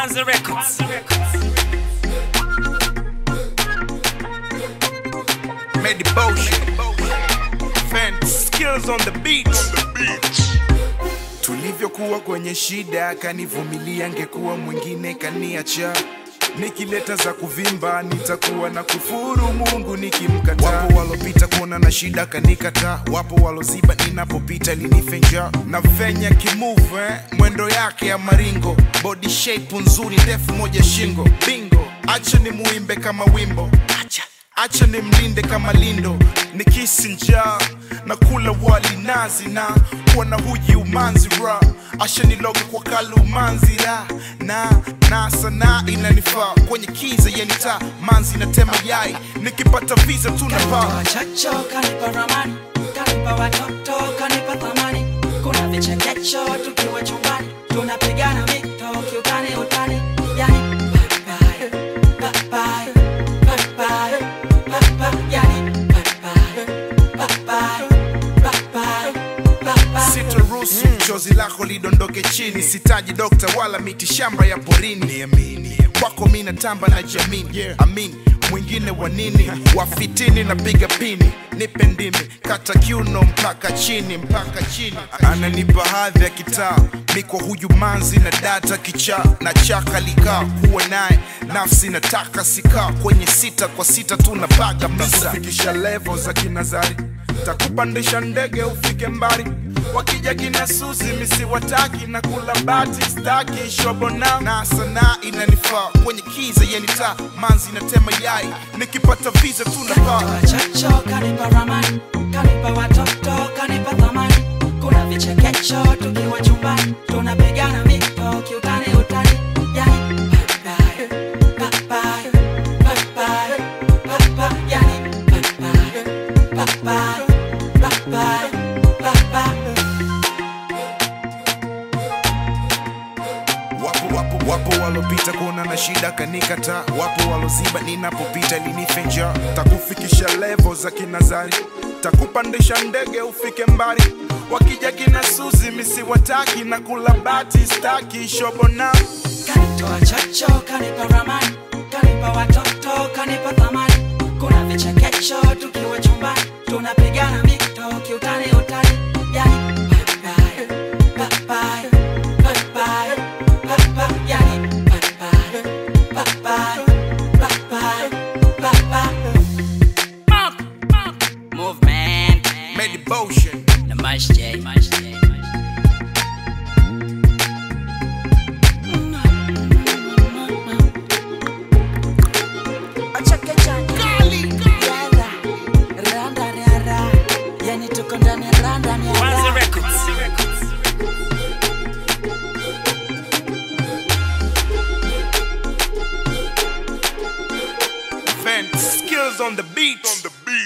Manza Records. Meditation. Vent skills on the beat. Tulivyokuwa kwenye shida, kanivumilia, ngekuwa mwingine kaniacha. Nikileta za kuvimba nitakuwa na kufuru Mungu nikimkataa. Wapo walopita kuona na shida kanikataa, wapo waloziba ninapopita linifenja na venya kimove eh, mwendo yake ya maringo, body shape nzuri, ndefu moja shingo, bingo. Acha ni muimbe kama wimbo, acha acha ni mlinde kama lindo, nikisi njaa na kula wali nazi na kuwa na huji umanzi ra asha niloga kwa kalu umanzi ra na na sanaa inanifaa kwenye kiza yenita manzi natema yai nikipata visa tunapaa Chacho kanipa ramani, kanipa watoto, kanipa thamani. Kuna vichekesho tukiwa chumbani, tunapigana mito kiutani utani. Yani bye bye, bye bye, bye bye, bye bye. Yani bye bye, bye bye, bye bye, bye bye. sitaruhusu chozi lako lidondoke chini sitaji dokta wala miti shamba ya porini niamini kwako mi natamba na jamini amin mwingine wa nini wafitini napiga pini nipe ndimi kata kiuno mpaka chini mpaka chini ananipa hadhi ya kitaa mikwa huyu manzi na data kichaa na chaka likaa kuwa naye nafsi nataka sikaa kwenye sita kwa sita tunapaga misa fikisha levo za kinazari takupandisha ndege ufike mbali wakija kina suzi misiwataki na kula bati staki shobona na sanaa inanifaa kwenye kiza yenita manzi natema yai nikipata visa tunapaa Chacho kanipa ramani, kanipa watoto, kanipa thamani. Kuna vichekesho tukiwa chumbani, tunapigana mito kiutani utani. Yani bye bye, bye bye, bye bye, bye bye. Yani bye bye, bye bye, bye bye, bye bye. wapo wapo wapo walopita kuona na shida kanikata wapo waloziba ninapopita linifenja takufikisha levo za kinazari takupandisha ndege ufike mbali wakija kina suzi misiwataki na kula bati staki shobona Kanitoa chocho, kanipa ramani, kanipa watoto, kanipa thamani. Kuna vichekesho tukiwa chumbani, tunapigana mito kiutani utani. Yani bye bye, bye bye, bye bye, bye bye. Yani bye bye, bye bye, bye bye, bye bye. Movement. meditation Namaste. Yani tuko ndani ya randa ni Manza ya Records. vent skills on the beat on the beat